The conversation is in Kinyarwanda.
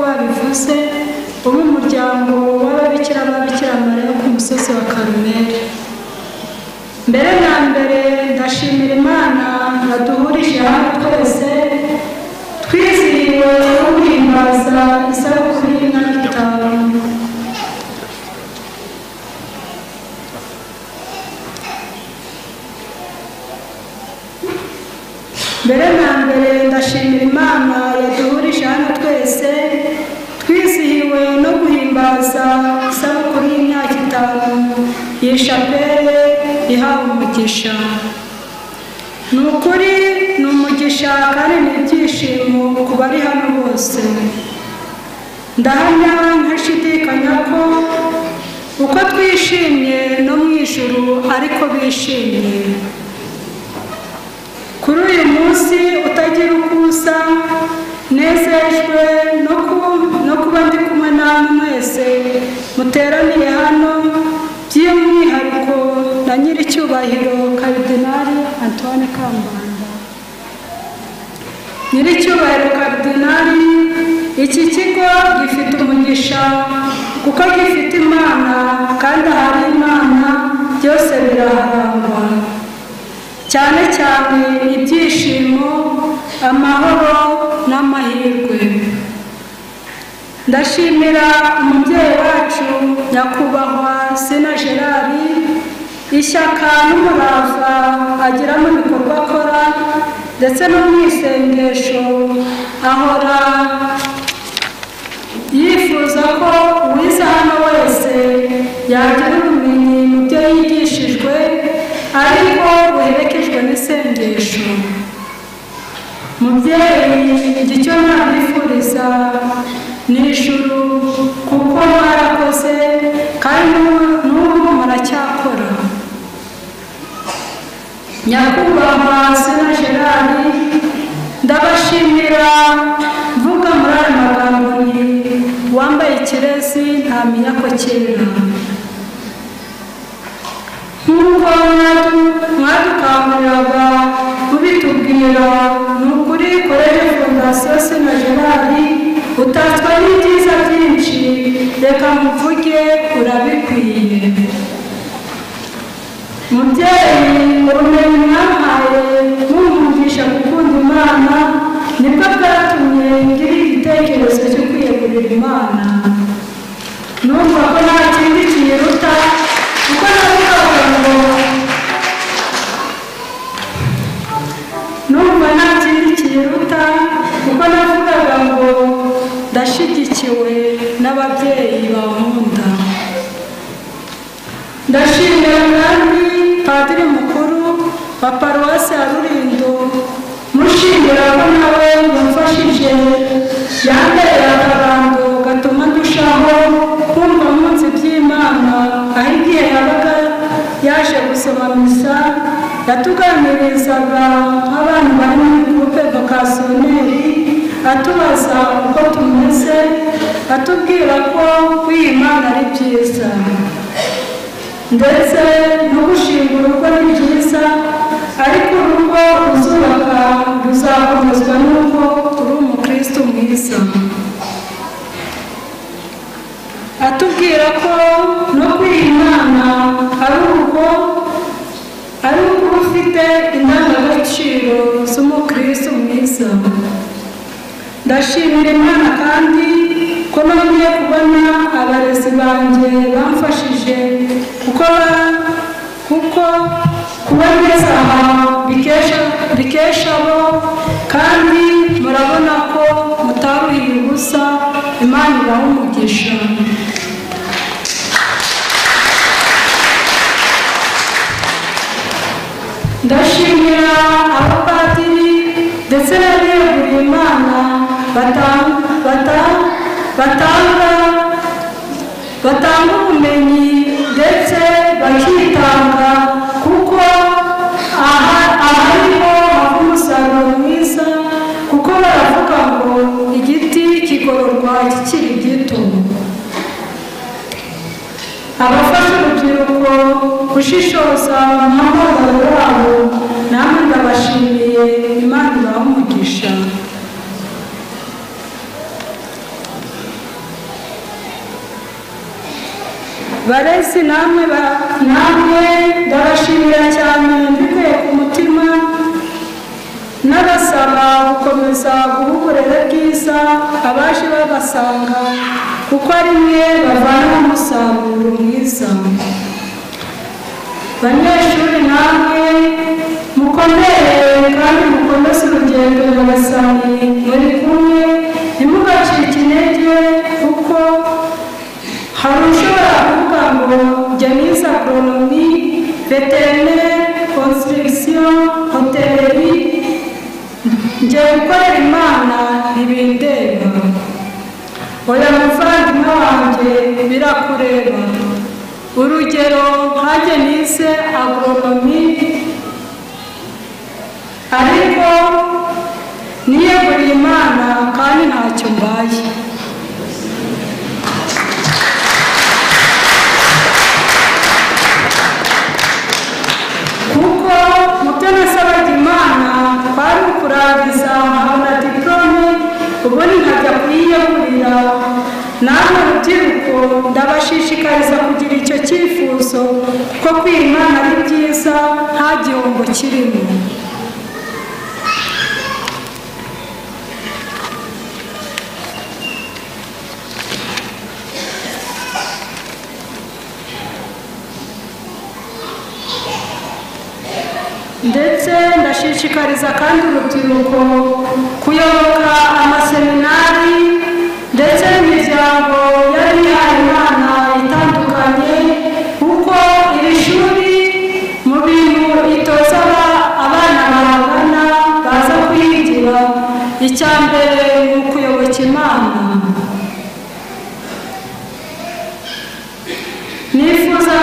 bakuze bo mu muryango w'ababikira ba Bikira Mariya ku musozi wa Karumeli mbere na mbere ndashimira imana yaduhurije hano twese twizihiriwe no guhimbaza isabukuru y'imyaka itanu mbere na mbere ndashimira imana yaduhurije hano twese twizihiwe no guhimbaza isabukuru y'imyaka itanu iyi shapele ihawe umugisha ni ukuri ni umugisha kandi ni ibyishimo ku bari hano bose ndahamya ntashidikanya ko uko twishimye no mu ijuru ariko bishimye kuri uyu munsi utagira uko usa nezejwe no kuba ndi kumwe namwe mwese muteraniye hano by'umwihariko na nyir'icyubahiro karidinari antoine kambanda nyir'icyubahiro karidinari iki kigo gifite umugisha kuko gifite imana kandi ahari imana byose biraharangwa cyane cyane ibyishimo amahoro n'amahirwe ndashimira umubyeyi wacu nyakubahwa sena gerard ishyaka n'umurava agira mu bikorwa akora ndetse no mu isengesho ahora yifuza ko uwize hano wese yagira ubumenyi mu byo yigishijwe ariko buherekejwe n'isengesho mubyeyi icyo nabifuriza ni ijuru kuko mwarakoze kandi n'ubu muracyakora nyakubahwa sena gerard ndabashimira mvuga muri aya magambo ni wambaye ikirezi ntamenya ko kera nk'uko mwadukanguriraga mubitubwira ni ukuri koreje fondasiyo sena gerard utatwa n'ibyiza byinshi reka muvuge urabikwiye mubyeyi ubumenyi mwahaye mumugisha gukunda imana nibwo bwatumye ngira igitekerezo cyo kwiyegurira imana numva ko nta kindi kiyiruta kuko navugaga ngo numva nta kindi kiyiruta kuko navugaga ngo ndashyigikiwe n'ababyeyi bankunda ndashimira kandi padiri mukuru wa paruwasi ya rurindo mushimira ko nawe wamfashije yambere akabando gatuma ndushaho kumva munsi by'imana aho igihe yabaga yaje gusoma misa yatuganirizaga nk'abantu bari muri gurupe vokasiyoneri atubaza uko tumeze atubwira ko kwiyimana ari byiza ndetse no gushinga urugo ni byiza ariko urugo ruzubaka ruzakomezwa n'uko uri umukristo mwiza atubwira ko no kwiyimana ari urugo ari uko ufite indangagaciro z'umukristo mwiza ndashimira imana kandi ko nongeye kubona abarezi banjye bamfashije kuko kuba neza aha bikesha bo kandi murabona ko mutaruhiye ubusa imana ibaha umugisha ndashimira abapadiri ndetse n'abiyeguriye imana batanga ubumenyi ndetse bakitanga kuko aha ariho hava umusaruro mwiza kuko baravuga ngo igiti kigororwa kikiri gito abafasha urubyiruko gushishoza umuhamagaro wabo namwe ndabashimiye imana ibaha umugisha barezi namwe ba namwe ndabashimira cyane mbikuye ku mutima n'abasaba gukomeza guha uburere bwiza abaje babasanga kuko ari mwe bavana umusaruro mwiza banyeshuri namwe mukomere kandi mukomeze urugendo nyagasani muri kumwe ntimugacike intege kuko hari ushobora kuvuga ngo jya nize agoronomi veterinere konsitirigisiyo hoteleri njye gukorera imana ntibindeba oya muvandimwe wanjye birakureba urugero nkanjye nize agoronomi ariko niyeguriye imana kandi ntacyo mbaye kuko mubyo nasabaga imana twari ukurangiza nkabona diporome ubundi nkajya kuyiyegurira namwe rubyiruko ndabashishikariza kugira icyo cyifuzo kuko kwiha imana ari byiza nta gihombo kirimo ndetse ndashishikariza kandi urubyiruko kuyoboka amaseminari ndetse n'imiryango y'abihaye imana itandukanye kuko iri shuri mu bintu itoza aba- abana bahagana baza kuyigira icya mbere ni ukuyoboka imana nifuza